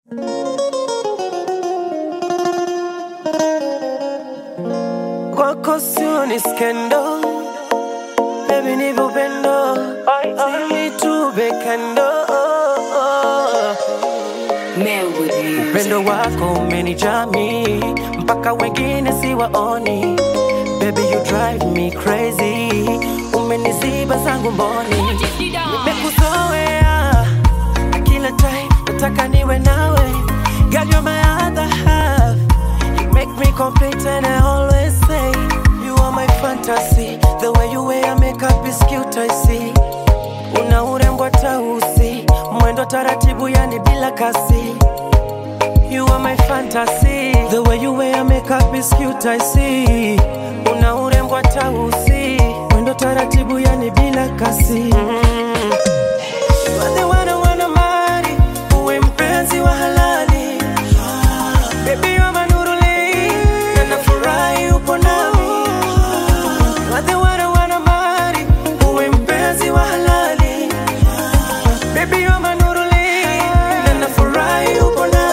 Kwako sio ni skendo, baby ni upendo, simi tube kando. Upendo wako umenijami mpaka wengine siwaoni, baby you drive me crazy, umeniziba zangu mboni, nimekuzoea na kila time nataka niwe nawe, girl you're my other half, you make me complete and I always say you are my fantasy, the way you wear makeup is cute I see, una urembo hata usi, mwendo taratibu yani bila kasi You are my fantasy The way you wear makeup is cute I see Una urembo hata usi Mwendo taratibu yani bila kasi mm. You are the one I wanna marry Uwe mpenzi wa halali Baby you are my nuruli Na nafurahi upo nami You are the one I wanna marry Uwe mpenzi wa halali Baby you are my nuruli Na nafurahi upo nami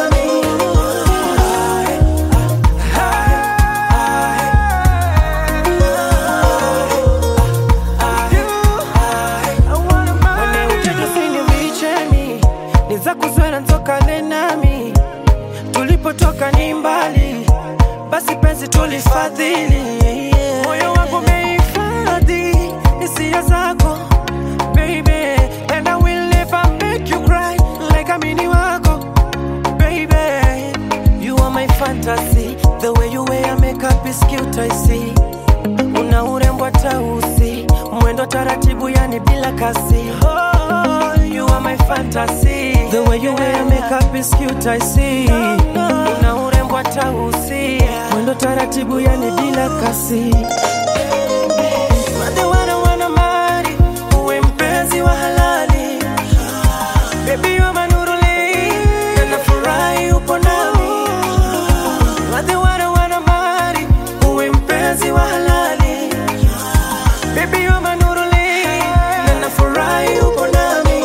Mwenye ucheka sini vichemi ni za kuzwela ntokane nami tulipotoka ni mbali basi penzi tulifadhili moyo wangu umehifadhi hisia zako baby and I will never make you cry like amini wako baby you are my fantasy the way you wear makeup is cute I see una urembo hata usi mwendo taratibu yani bila kasi oh, you are my fantasy the way you wear makeup is cute I see una urembo hata usi mwendo taratibu yani bila kasi You are the one I wanna marry, uwe mpenzi wa halali Baby you are my nuruli, na nafurahi upo nami You are the one I wanna marry, uwe mpenzi wa halali Baby you are my nuruli, na nafurahi upo nami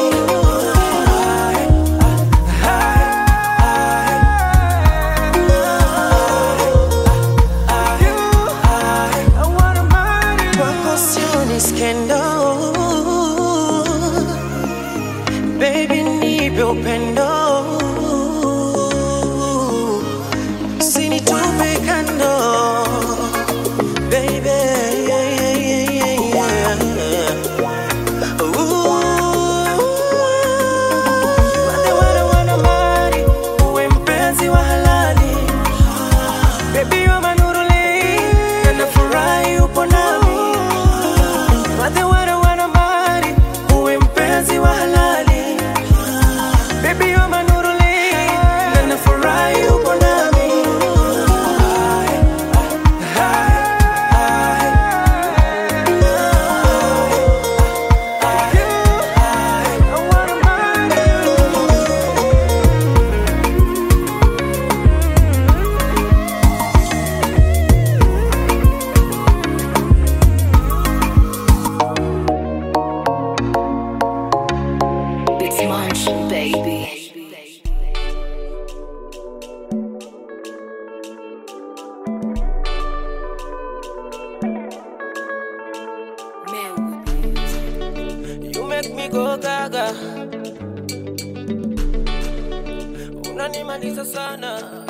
Kwako sio ni skendo Baby nipe upendo Usinitupe kando Baby yeah, yeah, yeah, yeah, yeah. Ooh. You are the one I wanna marry. Uwe mpenzi wa halali Baby you are my nuruli Na nafurahi upo nami You are the one I wanna marry. Uwe mpenzi wa halali Baby you are my nuruli Na nafurahi upo nami I wanna marry you It's Munch, baby. You make me go gaga, unanimaliza sana.